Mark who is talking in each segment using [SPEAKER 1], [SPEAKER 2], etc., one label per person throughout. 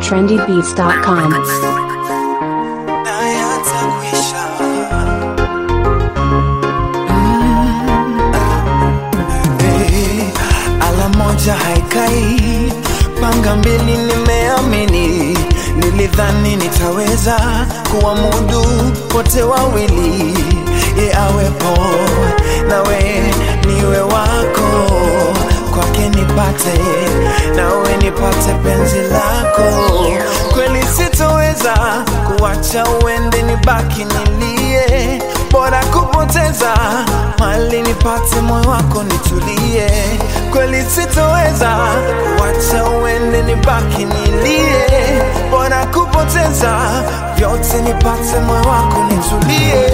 [SPEAKER 1] trendybeats.com.
[SPEAKER 2] Hey, ala moja haikai, panga mbili nimeamini, nilidhani nitaweza kuwamudu wote wawili, ye awepo nawe niwe wako, kwake nipate nawe nipate penzi lako, kweli sitoweza kuwacha uende, nibaki nilie, bora kupoteza mali nipate moyo wako nitulie, kweli sitoweza kuwacha uende, nibaki nilie, bora kupoteza vyote nipate moyo wako nitulie.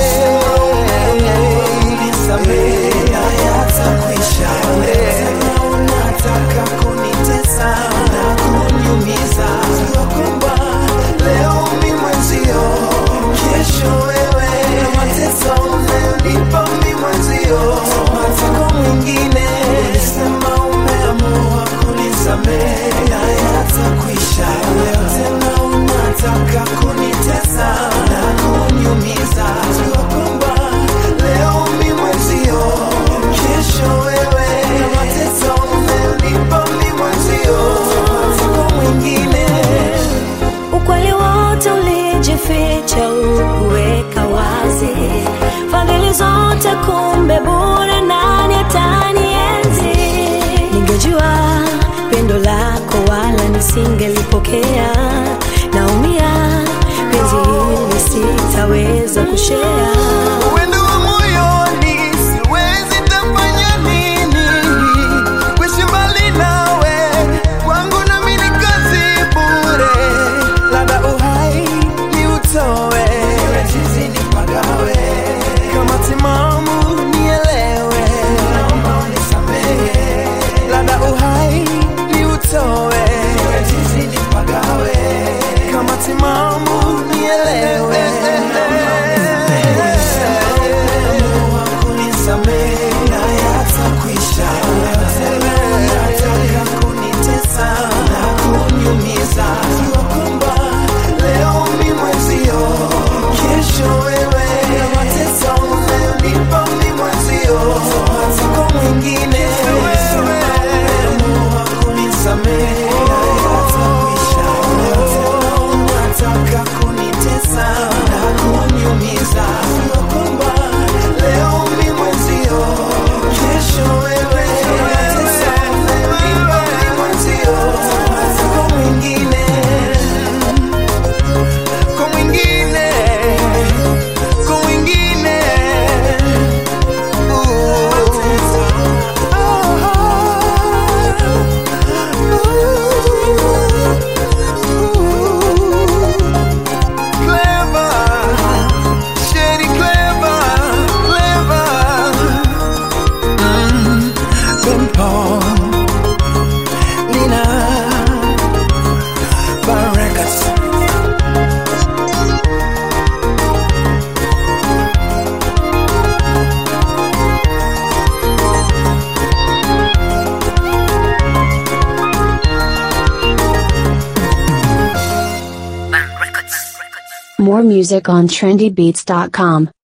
[SPEAKER 2] Nisamehe, hayatakwisha. Unataka kunitesa na kuniumiza, jua kwamba leo mi mwenzio, kesho wewe, na mateso unayonipa mi mwenzio, matako mwingine, ulisema umeamua kunisamehe, hayatakwisha. Leo tena unataka kunitesa na kuniumiza, jua kwamba leo mi mwenzio, kesho wewe, na mateso unayonipa mi mwenzio, matako mwingine
[SPEAKER 3] Ukweli wote ulijificha, ukuweka wazi, fadhili zote kumbe bure, nani atanienzi? Ningejua pendo lako, wala nisingelipokea. Naumia, penzi hili sitaweza kushea.
[SPEAKER 2] Wendo wa moyoni siwezi tafanya nini, kuishi mbali nawe kwangu nami ni kazi bure, labda uhai ni utowe, chizi nipagawe, kama timamu nielewe, naomba unisamehe, labda uhai ni utowe, chizi nipagawe, kama timamu nielewe kunisamehe na yatakwisha. Unataka kunitesa na kuniumiza, jua kwamba leo mi mwenzio, kesho wewe, na mateso unayonipa mi mwenzio, matako mwingine Umeamua kunisamehe na yatakwisha. Unataka kunitesa na kuniumiza, jua kwamba leo mi mwenzio, kesho wewe, mateso unayonipa mi mwenzio, matako mwingine kwa mwingine, kwa mwingine. Clever, shady clever, clever. Mm, Simple, Nina, Barregas.
[SPEAKER 1] More music on trendybeats.com.